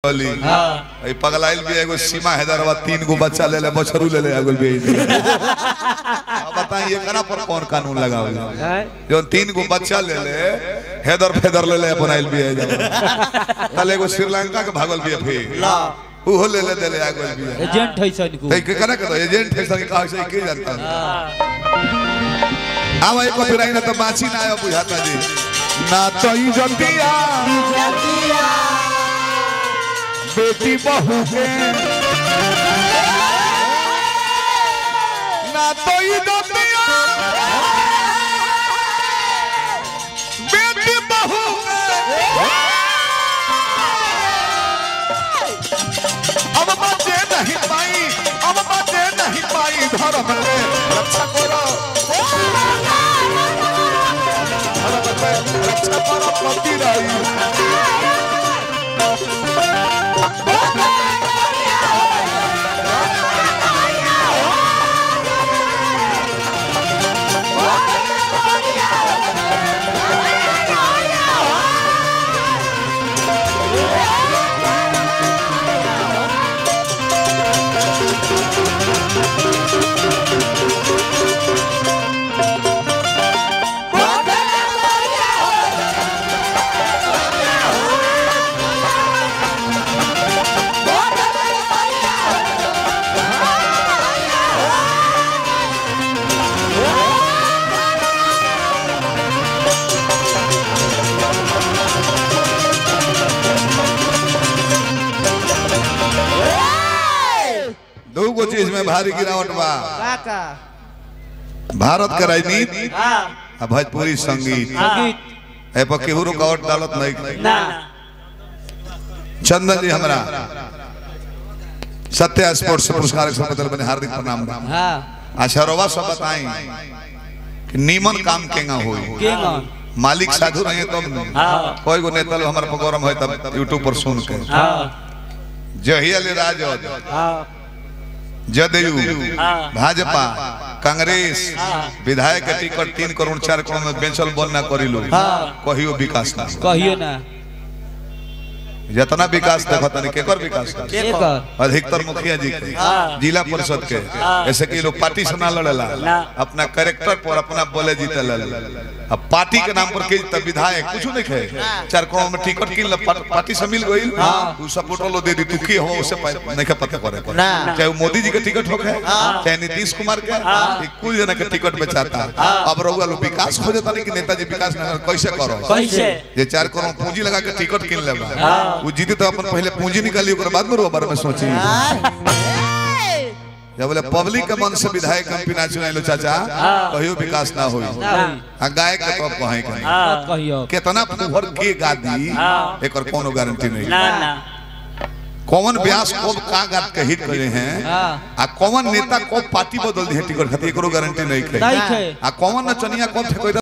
चली हाँ ई पगलाइल भी एगो सीमा हैदराबाद तीन गो बच्चा ले ले बछरू ले ले आगुल भी अब बताइए एकरा पर कौन कानून लगावल हैं? जो तीन गो बच्चा ले ले हैदर फेदर ले ले अपन आइल भी है तले एगो श्रीलंका के भागल भी है फिर उहो ले ले दे ले आगुल भी है एजेंट है सन को तै के कना के एजेंट है सर का से के जानता आवा एको फिर आई ना तो बाची ना आयो बुझाता जी ना तो ई जतिया बेटी बहू के ना तो ई जतिया बेटी बहू के अब बचे नहीं पाई अब बचे नहीं पाई धर्म ले रक्षा करो धर्म ले रक्षा करो पति रही दो गो चीज में भारी गिरावट बा काका भारत के राजनीति हाँ आ भोजपुरी संगीत संगीत ए पर केहू रुकावट डालत नहीं ना चंदन जी हमरा सत्य स्पोर्ट्स से पुरस्कार के बदल बने हार्दिक प्रणाम बा हाँ अच्छा रवा सब बताई कि नीमन काम केंगा होई केंगा मालिक साधु रहे तब न हाँ कोई गो नेता लोग हमारे प्रोग्राम है तब यूट्यूब पर सुन के हाँ जहिया ले राजद हाँ जदयू हाँ। भाजपा कांग्रेस हाँ। विधायक के टिकट तीन करोड़ चार करोड़ में बेचल बन ना करी लो हाँ। कहियो विकास ना कहियो ना जितना विकास देखा तनी केकर विकास का एकर अधिकतर मुखिया जी के हाँ। जिला परिषद के हाँ। ऐसे कि लोग पार्टी से ना लड़ेला ना। अपना कैरेक्टर पर अपना बोले जीते लड़े अब पार्टी के नाम पर के जीता विधायक कुछ नहीं खे चार करोड़ में टिकट किन पार्टी से मिल गई उ सपोर्टर लो दे दी तू की हो उसे प- नहीं के पता करे पर। ना। चाहे वो मोदी जी के टिकट होखे चाहे नीतीश कुमार के ये कुल जना के टिकट बेचाता अब रहुआ लोग विकास खोजे तानी कि नेताजी विकास ना करे, कैसे करो कैसे ये चार करोड़ पूंजी लगा के टिकट किन लेबा हाँ। वो जीते तो अपन पहले पूंजी निकाली ओकर बाद में रुआ बारे में सोची जब बोले पब्लिक के मन से विधायक एमपी ना चुनाइलो चाचा हाँ। कहियो विकास ना होई ना होई। आ गाय के तो कहे के हाँ कहियो केतना फुहर के गादी हाँ। एकर कोनो गारंटी नहीं ना ना कौन व्यास कब का गात के हिट करे हैं हाँ। आ कौन नेता कब पार्टी बदल दी है टिकट खातिर एकरो गारंटी नहीं नहीं है खे आ कौन नचनिया कब ठेकोई